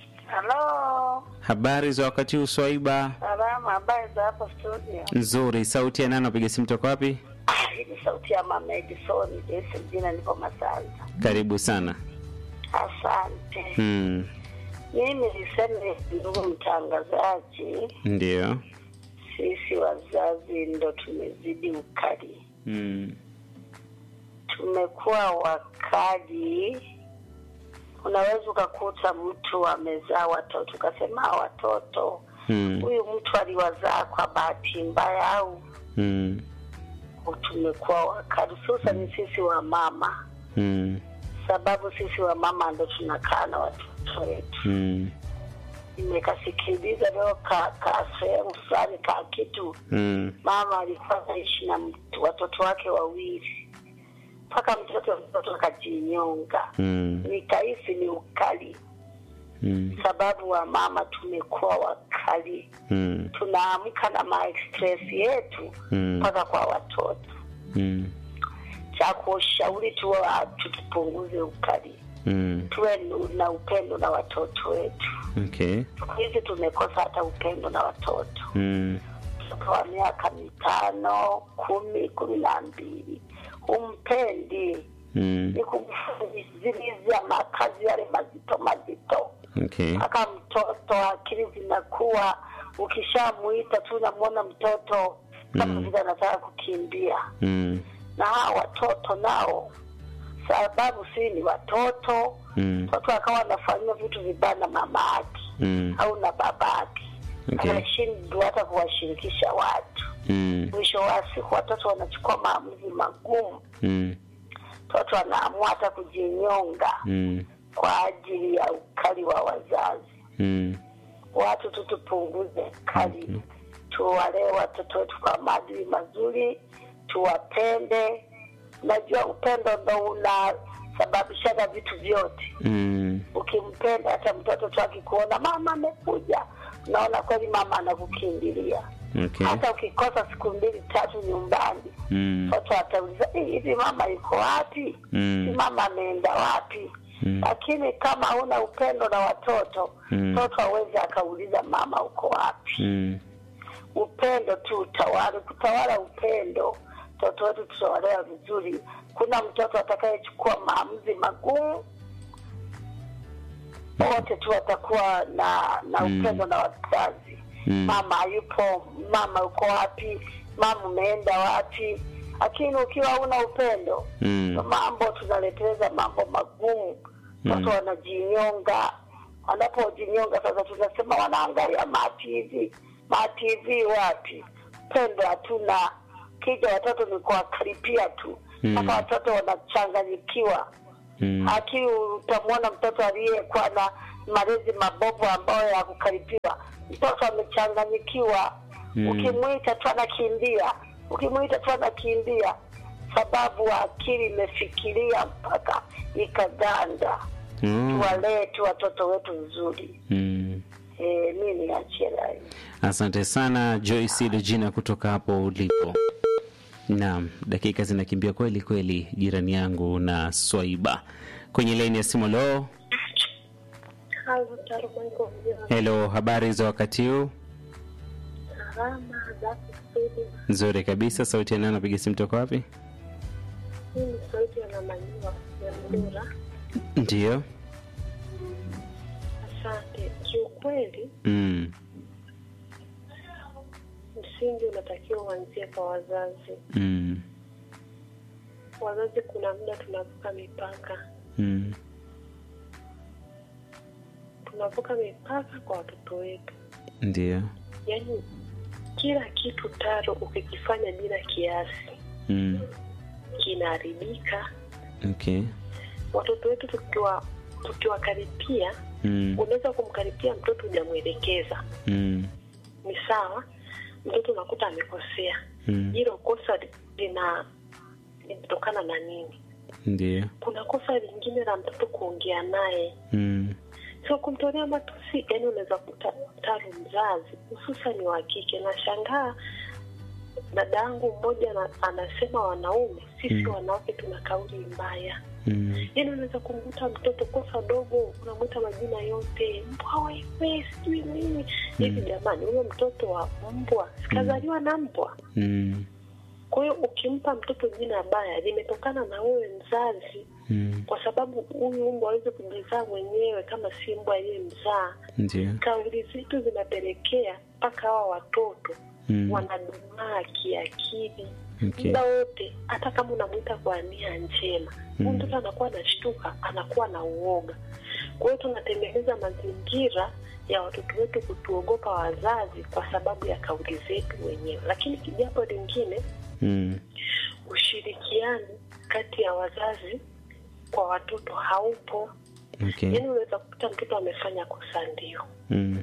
Halo, habari za wakati huu Swaiba? salama. Habari za hapo studio? Nzuri. Sauti ya nani? Napiga simu toka wapi? Hii ni sauti ya mama Edison Jesi, jina nipo Masanza. Karibu sana. Asante. Mm. Mimi niseme, ndugu mtangazaji, Ndio. sisi wazazi ndo tumezidi ukali, Mm. tumekuwa wakali. Unaweza ukakuta mtu amezaa watoto ukasema "Hawa watoto Mm. huyu mtu aliwazaa kwa bahati mbaya au Mm. tumekuwa wakali, hususani sisi wa mama, Mm. sababu sisi wa mama ndo tunakaa na watoto wetu. Mm. Nimekasikiliza leo ka, ka sehemu fulani ka kitu Mm. mama alikuwa anaishi na mtu, watoto wake wawili mpaka mtoto mtoto akajinyonga. Mm. Nikahisi ni ukali, Mm. sababu wa mama tumekuwa wakali, Mm. tunaamka na maexpress yetu Mm. mpaka kwa watoto. Mm. Cha kushauri tu tukipunguze ukali, Mm. tuwe nu- na upendo na watoto wetu. Okay. Siku hizi tumekosa hata upendo na watoto. Mm. Mtoto wa miaka mitano, kumi, kumi na mbili humpendi, Mm. ni kumfanyizilizia makazi yale mazito mazito Okay. mpaka mtoto akili zinakuwa, ukishamuita tu unamwona mtoto kama Mm. vile anataka kukimbia. Mm. Na hawa watoto nao, sababu si ni watoto, Mm. mtoto akawa anafanyiwa vitu vibaya na mama yake Mm. au na baba yake, Okay. anashindwa hata kuwashirikisha watu. Mm. Mwisho wa siku watoto wanachukua maamuzi magumu, Mm. mtoto anaamua hata kujinyonga Mm. kwa ajili ya ukali wa wazazi. Mm. Watu tu tupunguze ukali, tuwalee watoto wetu kwa maadili mazuri, tuwapende. Najua upendo ndo unasababishaga vitu vyote. Mm. Ukimpenda hata mtoto tu akikuona mama amekuja, unaona kweli mama anakukimbilia. Okay. Hata ukikosa siku mbili tatu nyumbani, Mm. mtoto atauliza "Eh, hivi mama yuko wapi? Mm. Si mama ameenda wapi? Mm. Lakini kama huna upendo na watoto, Mm. mtoto hawezi akauliza mama uko wapi. Mm. Upendo tu utawala, kutawala upendo, mtoto wetu tutawalea vizuri. Kuna mtoto atakayechukua maamuzi magumu, wote tu watakuwa na na Mm. upendo na wazazi. Mm. Mama hayupo, mama uko wapi? Mama umeenda wapi? Lakini ukiwa huna upendo Mm. mambo tunaleteleza mambo magumu, watu Mm. wanajinyonga. Wanapojinyonga sasa, tunasema wanaangalia ma TV ma TV wapi? Pendo hatuna. Kija watoto ni kuwakaripia tu Mm. mpaka watoto wanachanganyikiwa Mm. akili. Utamwona mtoto aliyekuwa na malezi mabovu ambayo ya kukaripiwa, mtoto amechanganyikiwa. Mm. Ukimwita tu anakimbia, ukimwita tu anakimbia, sababu akili imefikiria mpaka ikaganda. Mm. Tuwalee tu watoto wetu vizuri. Mm. E, mi niachie rai. Asante sana Joyce Regina kutoka hapo ulipo. Naam, dakika zinakimbia kweli kweli, jirani yangu na Swaiba kwenye laini ya simu. Lo, hello, habari za wakati huu? Salama za kusudi. Nzuri kabisa. Sauti ya nani? Napiga simu toka wapi? Hii ni sauti ya Namanyiwa ya Mdura. Ndiyo. Asante. Kiukweli Mm. msingi unatakiwa uanzie kwa wazazi. Mm. Wazazi kuna muda tunavuka mipaka, Mm. tunavuka mipaka kwa watoto wetu ndio yaani kila kitu taro ukikifanya bila kiasi mm. kinaharibika okay watoto wetu tukiwa tukiwakaripia mm. unaweza kumkaripia mtoto hujamwelekeza Mm. ni sawa mtoto unakuta amekosea Mm. hilo kosa lina linatokana na nini ndio kuna kosa lingine la mtoto kuongea naye mm. sio kumtolea matusi yani unaweza kuta taro mzazi hususani wa kike nashangaa dada yangu mmoja ana- anasema wanaume sisi Mm. wanawake tuna kauli mbaya Mm. yani unaweza kumkuta mtoto kosa dogo unamwita majina yote mbwa wewe sijui nini hivi jamani huyo mtoto wa mbwa sikazaliwa na mbwa Mm. kwa hiyo ukimpa mtoto jina baya limetokana na wewe mzazi Mm. kwa sababu huyu mbwa awezi kujizaa mwenyewe kama si mbwa aliyemzaa ndio kauli zetu zinapelekea mpaka hawa watoto Mm. wanadumaa kiakili okay muda wote hata kama unamwita kwa nia njema huyu Mm. mtoto anakuwa anashtuka anakuwa na uoga kwa hiyo tunatengeneza mazingira ya watoto wetu kutuogopa wazazi kwa sababu ya kauli zetu wenyewe lakini kijambo lingine mm. ushirikiano kati ya wazazi kwa watoto haupo okay yaani unaweza kukuta mtoto amefanya kosa ndio mm.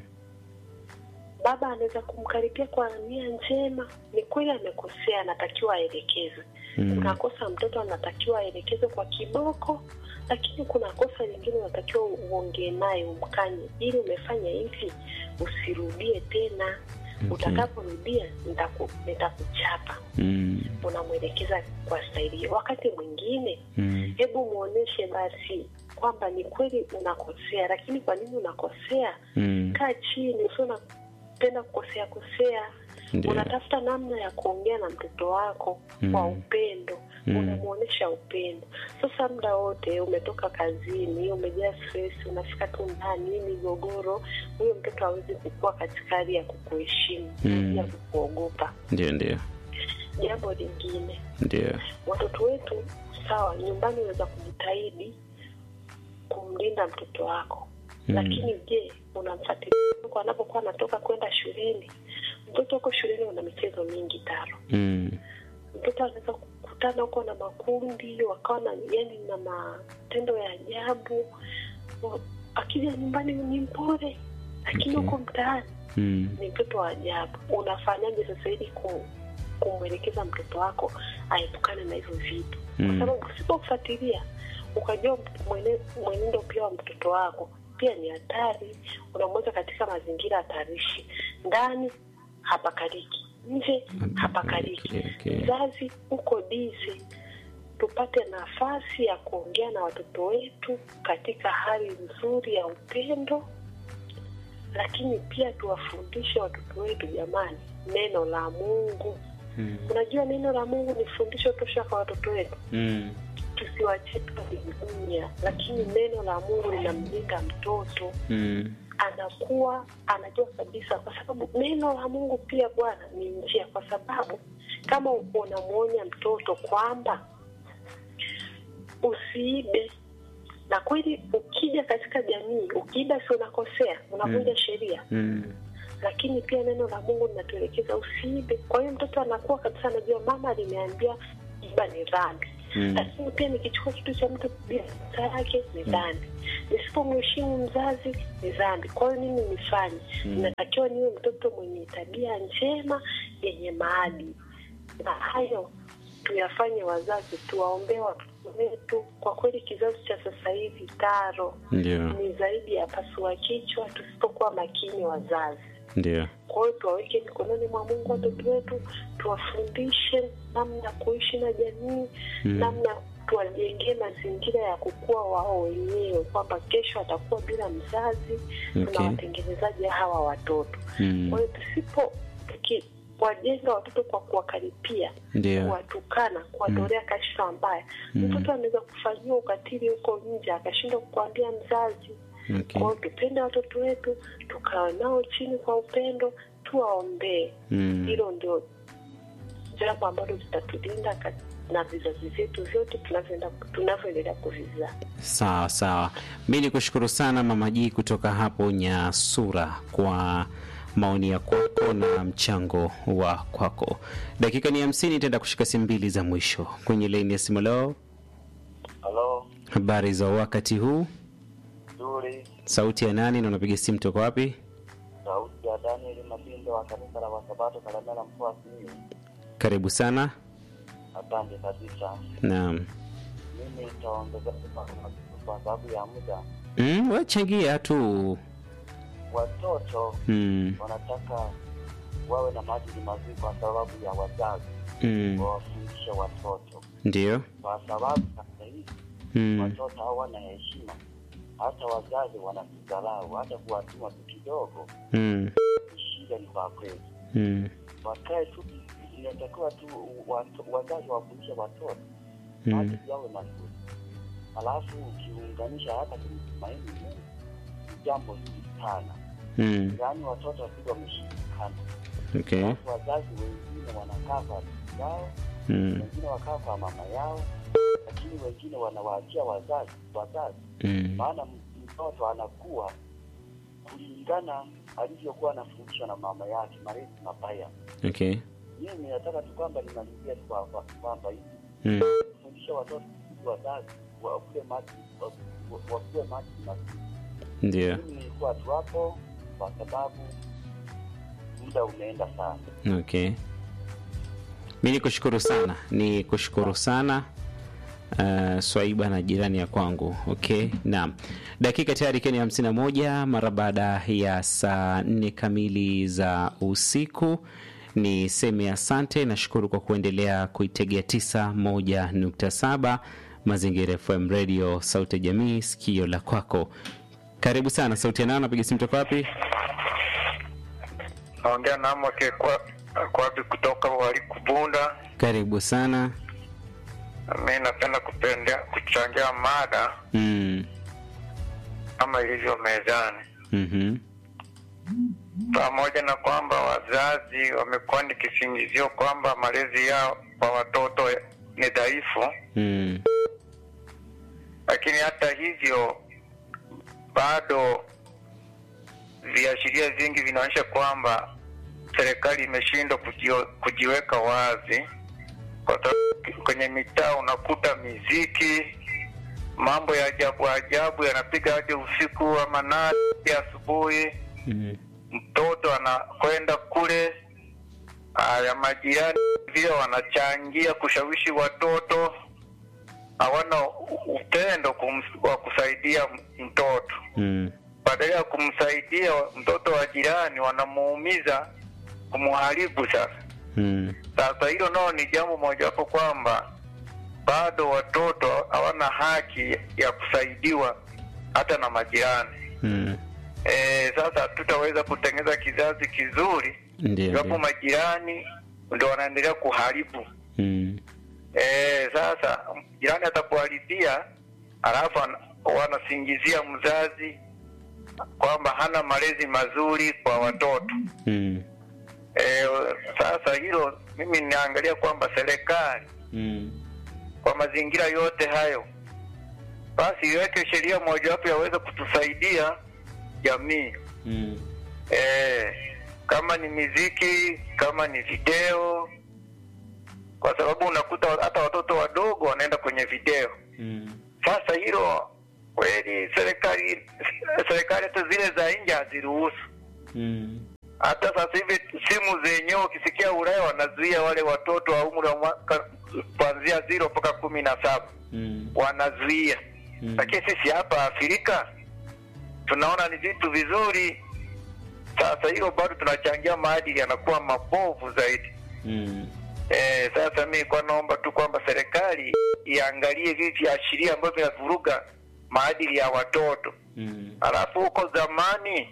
baba anaweza kumkaribia kwa nia njema ni kweli amekosea anatakiwa aelekezwe Mm. kuna kosa mtoto anatakiwa aelekezwe kwa kiboko lakini kuna kosa lingine unatakiwa uongee naye umkanye ili umefanya hivi usirudie tena Okay. utakaporudia nitaku- nitakuchapa Mm. unamwelekeza kwa staili hiyo wakati mwingine Mm. hebu mwonyeshe basi kwamba ni kweli unakosea lakini kwa nini unakosea Mm. kaa chini usio unapenda kukosea kosea Ndio. unatafuta namna ya kuongea na mtoto wako Mm. kwa upendo Mm. unamwonyesha upendo sasa muda wote umetoka kazini umejaa stress unafika tu ndani hii migogoro huyo mtoto hawezi kukua katika hali ya kukuheshimu Mm. hali ya kukuogopa ndio ndio jambo lingine ndio watoto wetu sawa nyumbani unaweza kujitahidi kumlinda mtoto wako Mm. lakini je unamfuatilia huko anapokuwa anatoka kwenda shuleni mtoto huko shuleni una michezo mingi taro mm. mtoto anaweza kukutana huko na makundi wakawa na yani na matendo ya ajabu Wa- akija nyumbani ni mpole lakini Okay. huko mtaani Mm. ni mtoto wa ajabu unafanyaje sasa ili ku, kumwelekeza mtoto wako aepukane na hivyo vitu Mm. kwa sababu usipofuatilia ukajua mwene- mwenendo pia wa mtoto wako pia ni hatari unamweka katika mazingira hatarishi ndani hapakaliki nje hapakaliki Okay, okay. mzazi uko bizi tupate nafasi ya kuongea na watoto wetu katika hali nzuri ya upendo lakini pia tuwafundishe watoto wetu jamani neno la mungu Mm. unajua neno la mungu ni fundisho tosha kwa watoto wetu Mm. tusiwachie dunia lakini neno la mungu linamjenga mtoto Mm. anakuwa anajua kabisa kwa sababu neno la mungu pia bwana ni njia kwa sababu kama unamwonya mtoto kwamba usiibe na kweli ukija katika jamii ukiiba si unakosea unavunja Mm. sheria Mm. lakini pia neno la mungu linatuelekeza usiibe kwa hiyo mtoto anakuwa kabisa anajua mama aliniambia iba ni dhambi Mm. lakini pia nikichukua kitu cha mtu bila ruhusa yake ni dhambi nisipomheshimu mzazi ni dhambi kwa hiyo nini nifanye Mm. natakiwa niwe mtoto mwenye tabia njema yenye maadili na hayo tuyafanye wazazi tuwaombee watoto wetu kwa kweli kizazi cha sasa hivi taro ndio ni zaidi ya pasua kichwa tusipokuwa makini wazazi ndio kwa hiyo tuwaweke mikononi mwa mungu watoto wetu tuwafundishe namna ya kuishi na jamii Mm. namna tuwajengee mazingira ya kukua wao wenyewe kwamba kesho atakuwa bila mzazi Okay. tunawatengenezaji hawa watoto Mm. kwa hiyo tusipo tukiwajenga watoto kwa kuwakaripia ndio kuwatukana kuwatolea kashfa mbaya Mm. mtoto anaweza kufanyiwa ukatili huko nje akashindwa kukwambia mzazi okay. kwa hiyo tupende watoto wetu tukawe nao chini kwa upendo tuwaombee Mm. hilo ndio jambo ambalo litatulinda ka- na vizazi vyetu vyote tunavyoenda tunavyoendelea kuvizaa. Sawa sawa, mi ni kushukuru sana Mama Jii kutoka hapo Nyasura kwa maoni ya kwako na mchango wa kwako. Dakika ni hamsini, itaenda kushika simu mbili za mwisho kwenye laini ya simu. Leo Halo, habari za wakati huu, nzuri. sauti ya nani na unapiga simu toka wapi? Sauti ya Daniel Mabindo wa kanisa la Wasabato Kalemera, mkoa wa Simiyu. Karibu sana. Asante kabisa. Naam. Mimi nitaongezea tu kwa kwa sababu ya muda. Mm, wachangia tu. Watoto Mm, wanataka wawe na maadili mazuri kwa sababu ya wazazi mm, wawafundishe watoto, ndio. kwa sababu sasa hivi Mm, watoto hawana heshima, hata wazazi wanatudharau, hata kuwatuma tu kidogo, mm, shida ni kwa kweli. mm, Wakae tu, inatakiwa tu watu- wazazi wafundishe watoto mm, maadili yawe mazuri, alafu ukiunganisha hata kumtumaini Mungu ni jambo zuri sana, mm, yaani watoto wasije wameshindikana. okay. Alafu wazazi wengine wanakaa kwa bibi yao, Mm, wengine wakaa kwa mama yao, lakini wengine wanawaachia wazazi wazazi, mm, maana mtoto anakuwa kulingana alivyokuwa anafundishwa na mama yake, malezi mabaya. okay. Mimi nataka tu kwamba nimalizie tu kwa- kwa- kwamba hivi Mm, kufundisha watoto wazazi wakuwe maadili wa- wa- wakuwe maadili mazuri. ndio. Mimi nilikuwa tu hapo kwa sababu muda umeenda sana. Okay. Mi ni kushukuru sana, ni kushukuru sana uh, Swaiba na jirani ya kwangu. Okay, naam, dakika tayari ikiwa ni hamsini na moja mara baada ya saa nne kamili za usiku. Ni seme asante, nashukuru kwa kuendelea kuitegea tisa moja nukta saba Mazingira FM Radio, sauti ya jamii, sikio la kwako. Karibu sana, sauti ya nao, napiga simu toka wapi? naongea na Amoke kwa kwapi kutoka walikubunda. Karibu sana. Mi napenda kupendea kuchangia mada Mm. kama ilivyo mezani, mhm. pamoja na kwamba wazazi wamekuwa ni kisingizio kwamba malezi yao kwa watoto ni dhaifu, Mm. lakini hata hivyo bado viashiria vingi vinaonyesha kwamba serikali imeshindwa kujio- kujiweka wazi, kwa sababu kwenye mitaa unakuta miziki, mambo ya ajabu ajabu yanapiga hadi usiku wa manane asubuhi. Mm. Mtoto anakwenda kule, haya majirani vile wanachangia kushawishi watoto, hawana u- upendo kum- wa kusaidia m- mtoto Mm. badala ya kumsaidia mtoto wa jirani wanamuumiza kumuharibu sasa Mm. sasa hilo nao ni jambo mojawapo kwamba bado watoto hawana haki ya kusaidiwa hata na majirani Mm. e, sasa tutaweza kutengeneza kizazi kizuri Ndio. iwapo ndio. majirani ndo wanaendelea kuharibu Mm. e, sasa jirani atakuharibia alafu ana- wanasingizia mzazi kwamba hana malezi mazuri kwa watoto Mm. e, sasa hilo mimi ninaangalia kwamba serikali Mm. kwa mazingira yote hayo basi iweke sheria mojawapo yaweze kutusaidia jamii Mm. e, kama ni miziki kama ni video kwa sababu unakuta hata watoto wadogo wanaenda kwenye video Mm. sasa hilo kweli serikali serikali hata zile za nje haziruhusu Mm. hata sasa hivi simu zenyewe ukisikia Ulaya wanazuia wale watoto wa umri wa mwaka kuanzia zero mpaka kumi na saba Mm. wanazuia Mm. lakini sisi hapa Afrika tunaona ni vitu vizuri. Sasa hilo bado tunachangia maadili yanakuwa mabovu zaidi. Mm. E, sasa mi kwa naomba tu kwamba serikali iangalie hivi viashiria ambavyo vinavuruga maadili ya watoto. Mm. Alafu huko zamani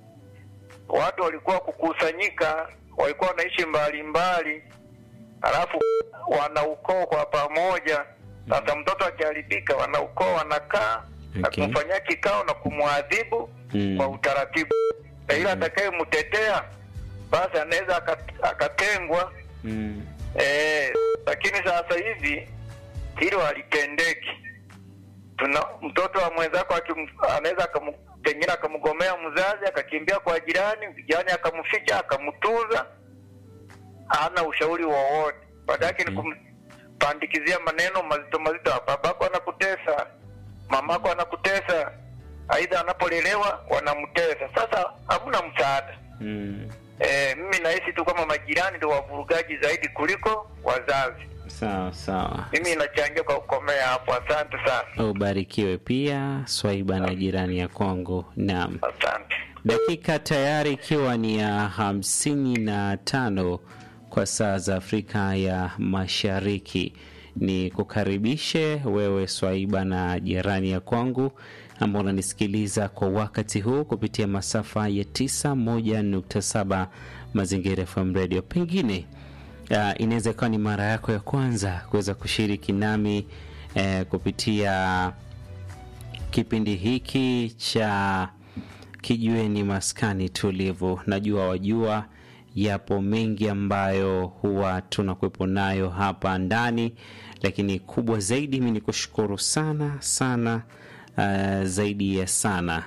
watu walikuwa kukusanyika, walikuwa wanaishi mbali mbali, alafu wanaukoo kwa pamoja. Sasa mtoto akiharibika, wanaukoo wanakaa na Okay. kumfanyia kikao na kumwadhibu Mm. kwa utaratibu, na yule atakayemtetea basi anaweza akat- akatengwa. Mm. Eh, lakini sasa hivi hilo halitendeki. Tuna mtoto wa mwenzako akim- anaweza akamu- pengine akamgomea mzazi akakimbia kwa jirani, jirani akamficha akamtuza, hana ushauri wowote, baada yake ni kumpandikizia maneno mazito mazito. Babako anakutesa, mamako anakutesa, aidha anapolelewa wanamtesa. Sasa hamna msaada. Mm. E, mimi nahisi tu kama majirani ndio wavurugaji zaidi kuliko wazazi. Sawa sawa. Mimi inachangia kwa kukomea hapo. Asante sana, Ubarikiwe pia Swaiba na jirani ya Kongo. Naam. asante. Dakika tayari ikiwa ni ya hamsini na tano kwa saa za Afrika ya Mashariki. Ni kukaribishe wewe Swaiba na jirani ya kwangu ambao unanisikiliza kwa wakati huu kupitia masafa ya 91.7 Mazingira FM Radio. Pengine uh, inaweza ikawa ni mara yako ya kwanza kuweza kushiriki nami eh, kupitia kipindi hiki cha kijiweni maskani tulivu. Najua wajua, yapo mengi ambayo huwa tunakuwepo nayo hapa ndani, lakini kubwa zaidi mi ni kushukuru sana sana, uh, zaidi ya sana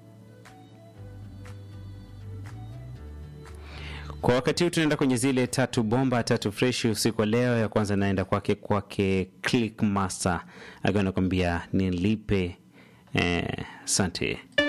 kwa wakati huu tunaenda kwenye zile tatu bomba tatu freshi usiku wa leo. Ya kwanza naenda kwake kwake Click Master akiwa anakwambia nilipe. Asante eh,